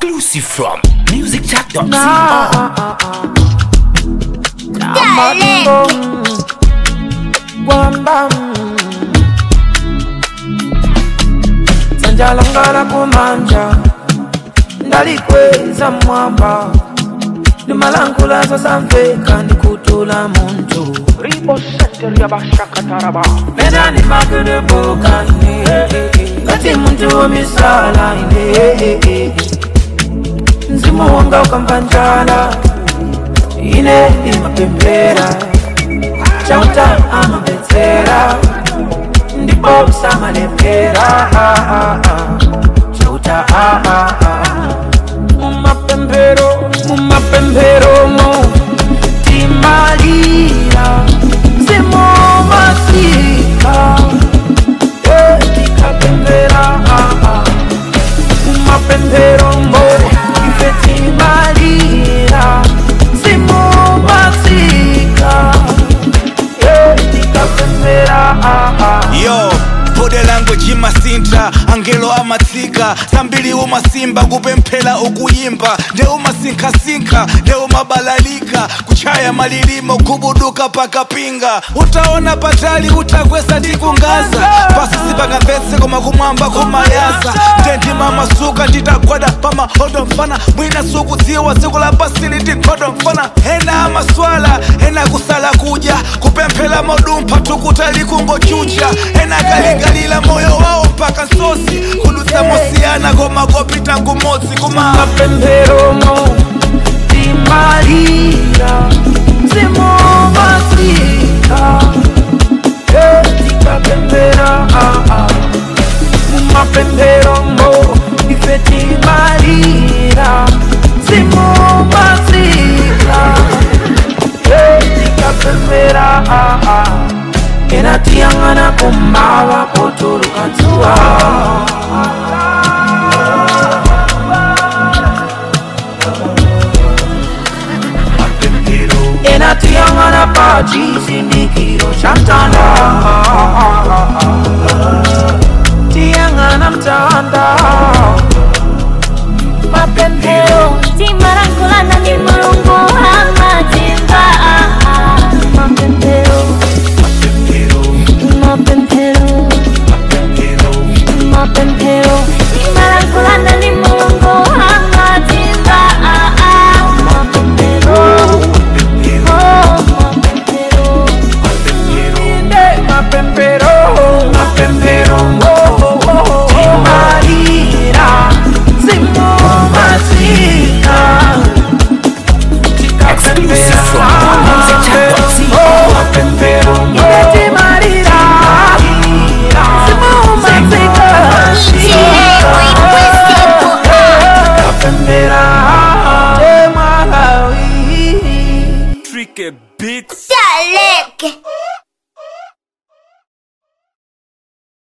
Exclusive from musicjack.com. Madingo Wamba Sanjalangala kumanja Ndalikweza mwamba Nimalangula sasa mfeka nikutula muntu Ribo Center Yabashakataraba. Mena ni makude bukani Kati muntu wa misala ine Nzimu wanga ukampanjala Ine imapembera Chauta amabetsera Ndipo usamalembera Chauta Mumapembero Mumapembero mo Timalira Zimo masika Eh, Tikapembera Mumapembero mo Ife timalira Zimo masika Eh, Tikapembera yo bode language imasinta angelo amatsika zambiri umasimba kupemphera ukuyimba nde umasinkhasinkha nde umabalalika kuchaya malilimo kubuduka pakapinga utaona patali utakwesa ndi kungaza pasi sipangamvetse koma kumwamba kumayaza nde ndimamasuka nditagwada pamahodo mfana mwina sukudziwa tsiku la pasi litikhodo mfana ena amaswala ena kusala kudya kupemphera modumpha tukuta likungochucha ena kaligalila moyo wawo mpaka nsosi kudutsa mosiyana koma kopita kumodzi kuma mapemberomo timalira zimo masika tikapembera mumapemberomo ife timalira zimo masika tikapembera enatiyang'ana kumava potulukatsuwa enatiyang'ana pa chisindikiro cha mtanda tiyang'ana mtanda mapembero timarangulana ni mulungu amatimba mapembero mapembero mapembero timarangulana ni mulungu amatimba mapembero oh mapembero inde mapempero mapempero timalira zimo masika Exclusive from musicjack.com. mapempero timalira zimo masika Kapembera Malawi Tricky beats Dalek